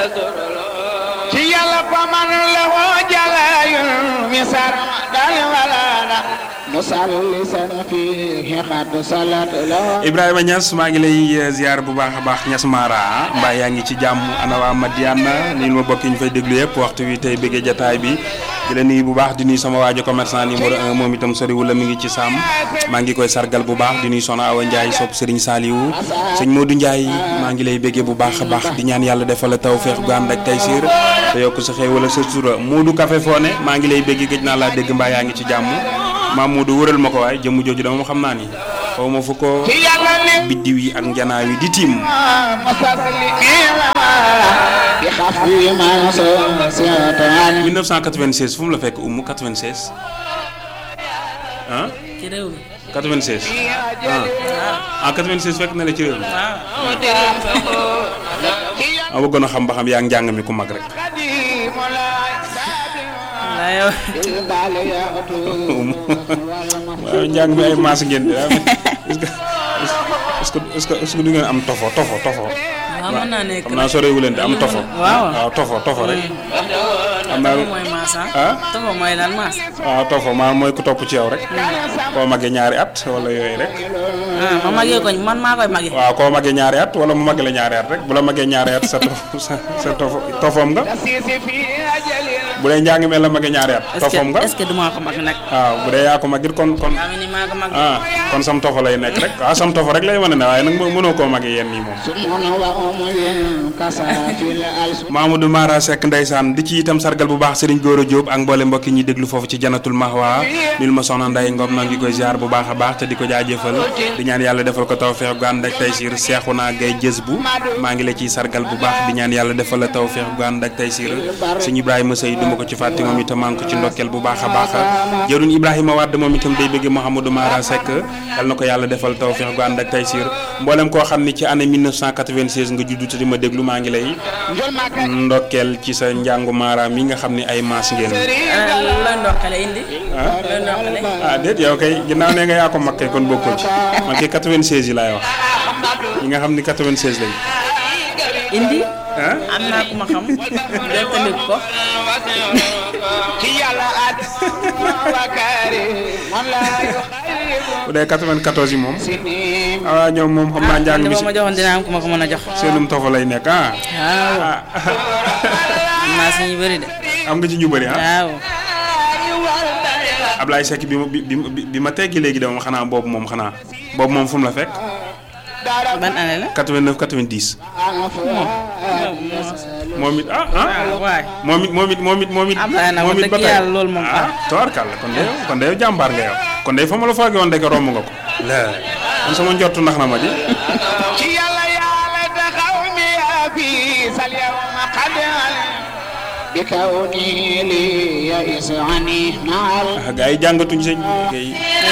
ci yàlla faman lahu jalayul misar dal walana musallisan fihi xad salat lahu Ibrahima Niass maa ngi lay ziar bu baax a baax Niass Mara mbaa yaa ngi ci jàmm ana waa Madiana nii ma bokk ñu fay déglu yëpp waxtu wi tey bëggee jataay bi di la nuyu bu baax di nuyu sama waajo commerçant numéro un moom itam soriwul la mi ngi ci sàmm maa ngi koy sargal bu baax di nuyu Soxna Awa Ndiaye sopp Serigne Saliou sëñ Modou Ndiaye maa ngi lay bëggee bu baax a baax di ñaan yàlla defal la tawfeex gu ànd ak taysiir te yokk sa xëy wala sa sutura Modou Café Foné maa ngi lay bëggee gëj naa laa dégg mbaa yaa ngi ci jàmm maam Modou wëral ma ko waaye jëmm jooju dama xam naa ni xaw ma fu ko ci yàlla ni biddiw yi ak njanaaw yi di tiim musalli bi xafi ma satan 1996 fu mu la fekk umu 96 ah ci réew mi 96 ah ah 96 fekk na la ci réew mi ma bëggoon a xam ba xam yaa ngi njàng mi ku mag rek la yow waaw njàng mi ay maas ngeen di est-ce que est-ce que est-ce que du ngeen am tofo tofo tofo waaw mën naa nekk xam naa sorewu leen di am tofo waaw waaw tofo tofo rek xam naa tofo mooy maas ah ah tofo mooy lan maas waaw tofo maanaam mooy ku topp ci yow rek koo magee ñaari at wala yooyu rek ah ma magee ko man maa koy magee waaw koo magee ñaari at wala mu magee la ñaari at rek bu la magee ñaari at sa tof sa sa tofo tofoom nga bu dee njàng mel la magee ñaari at est-ce tofoom nga que est-ce que du maa ko mag nag waaw bu dee yaa ko magit kon kon daa mel ni maa ko mag ah kon sam tofo lay nekk rek waaw sam tofo rek lay wane ne waaye nag mo- mënoo koo magee yenn yi moom Mamadou Mara Seck ndeysaan di ci itam sargal bu baax Serigne Goro Diop ak mboole mbokki ñi déglu foofu ci janatul mahwa nil ma soxna Nday Ngom noo ngi koy ziar bu baax a baax te di ko jaajëfal di ñaan yàlla defal ko tawfeex gu ànd ak taysiir Seexuna Gay jës bu maa ngi la ciy sargal bu baax di ñaan yàlla defal la tawfeex gu ànd ak taysiir sëñ Ibrahima Sey duma ko ci fàtte moom itam maa ngi ko ci ndokkeel bu baax a baax jëruñ Ibrahima Wade moom itam day bëgg Mouhamadou Mara Seck yal na ko yàlla defal tawfeex gu ànd ak taysiir mboolem koo xam ni ci année 1996 nga juddu te di ma déglu maa ngi lay ndokkeel ci sa njàngu Mara mi nga xam ni ay maas ngeen ah looy ndokkale indi ah looy ndokkale ah déet yow kay ginnaaw ne nga yaa ko mag kay kon bokkoo ci man kay 96 yi laay wax yi nga xam ni 96 lañ indi ah am naa ku ma xam jottali ko bu dee 94 yi moom ah ñoom moom xam naa njàng li mi ma si ma joxoon dinaa am ku ma ko mën a jox seenum tofa lay nekk ah waaw ah am naa si ñu bëri de am nga ci ñu bëri ah waaw Ablaye Seck bi ma bi bi bi ma teggi léegi de moom xanaa boobu moom xanaa boobu moom fu mu la fekk ban année la 89 90 moom it ah ah waay moom it moom it moom it moom it Ablaye nag moom wax it ba dëgg tey yàlla loolu moom ah tubaarkàlla kon de kon de yow jàmbaar nga yow kon de fa ma la foogee woon ndeke romb nga ko la man sama njortu ndax na ma di ci yàlla yàlla taxaw mi yaa fi sal yawma qad bi kawni li ya isani maal ah gars yi jàngatuñ sëñ gars yi